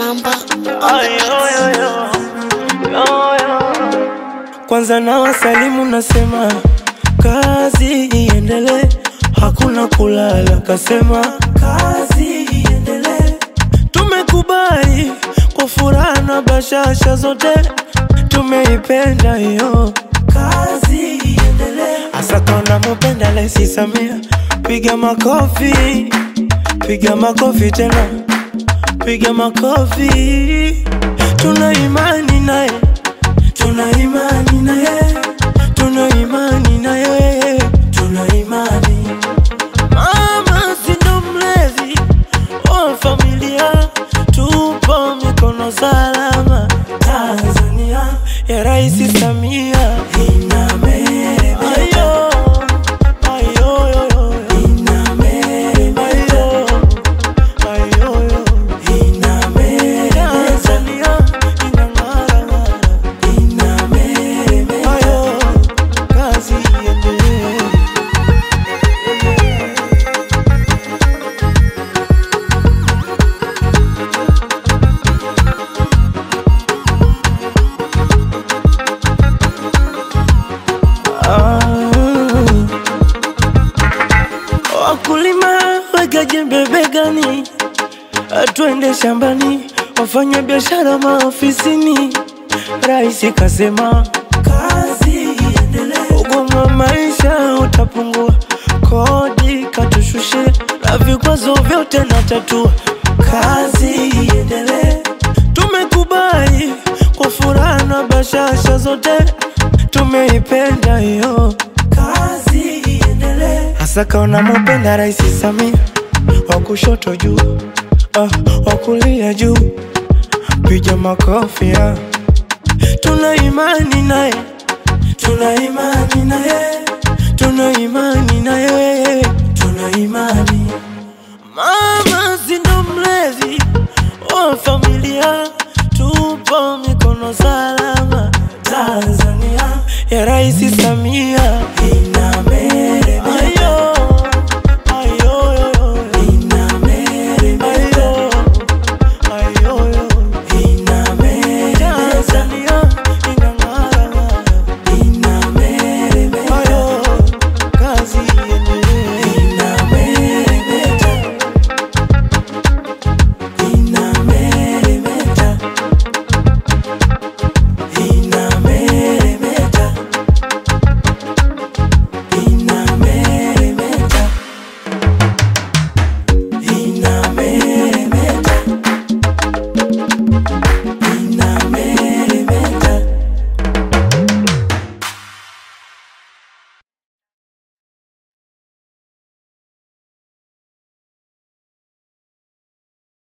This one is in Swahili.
Mamba. Kwanza na wasalimu nasema kazi iendelee, hakuna kulala, kasema kazi iendelee. Tumekubali kwa furaha na bashasha zote, tumeipenda hiyo kazi iendelee. Hasa kama mupenda Rais Samia, piga makofi, piga makofi tena, piga makofi. Tuna imani naye tuna imani na yeye, tuna imani na yeye, tuna imani. Mama si ndo mlezi wa familia, tupo mikono salama. Tanzania ya Rais Samia inabeba. Ayo, ayo, yo, yo. Inabeba. Ayo, ayo, yo. Inabeba. Tanzania inang'ara ng'ara. Ayo, kazi iendelee. Ah. Wakulima weka jembe begani, twende shambani, wafanya biashara maofisini. Rais kasema kazi iendelee, ugumu wa maisha utapungua, kodi katushushe, na vikwazo vyote na tatua. Kazi iendelee, tumekubali kwa furaha na bashasha zote, tumeipenda hiyo kazi iendelee. Hasa kaona mupenda Rais Samia, wa kushoto juu, ah, wa kulia juu, piga makofi ah. Tuna imani naye, tuna imani naye, tuna imani naye, tuna imani. Mama si ndo mlezi wa familia, tupo mikono salama. Tanzania ya Rais Samia